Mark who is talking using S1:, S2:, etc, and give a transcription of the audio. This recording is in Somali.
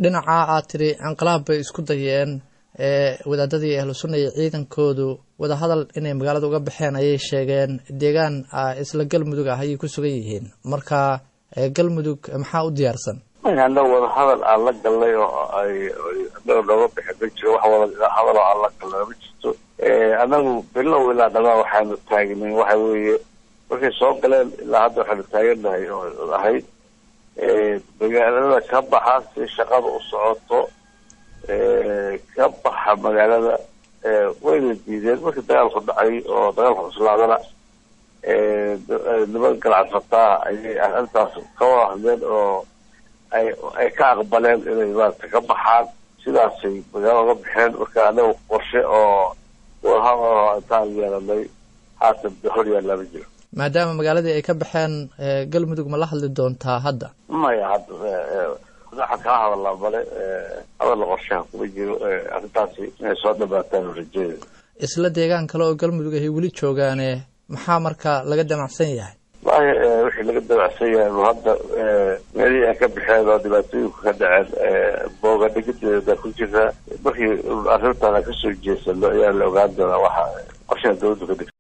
S1: dhinaca aad tiri inqilaab bay isku dayeen wadaadadii ahlu sunna iyo ciidankoodu wadahadal inay magaalada uga baxeen ayay sheegeen deegaan isla galmudug ah ayay ku sugan yihiin marka galmudug maxaa u diyaarsan
S2: annaga wadahadal aan la galnay oo ay annaga nooga bixi ma jiro wax wadahadal oo aan la galnay ma jirto annagu bilow ilaa dhamaa waxaanu taagnay waxa weeye markay soo galeen ilaa hadda waxaanu taagannahay oo ahayd magaalada ka baxa si shaqada u socoto ka baxa magaalada wayna diideen markii dagaalku dhacay oo dagaalku cuslaadana niman galacsataa ayay arrintaas ka wada hadleen oo ay ay ka aqbaleen inay maarata ka baxaan sidaasay magaalo uga baxeen marka anaga qorshe oo wadahadal intaan yeelanay haatan hor yaallaa ma jiro
S1: maadaama magaaladii ay ka baxeen galmudug ma la hadli doontaa hadda
S2: maya hadda waxaan kala hadalnaa male hadalla qorshaha kuma jiro arrintaasi inay soo dhamaataan rajeeda
S1: isla deegaan kale oo galmudug ahay weli joogaane maxaa marka laga damacsan yahay
S2: wallahi wixii laga damacsan yahay hadda meelihii ay ka baxeen oo dhibaatooyinku ka dhaceen boogadhigadeeda ku jira markii arrintan aan kasoo jeesano ayaa la ogaan doonaa waxa qorshaha dawladdu ka dhigta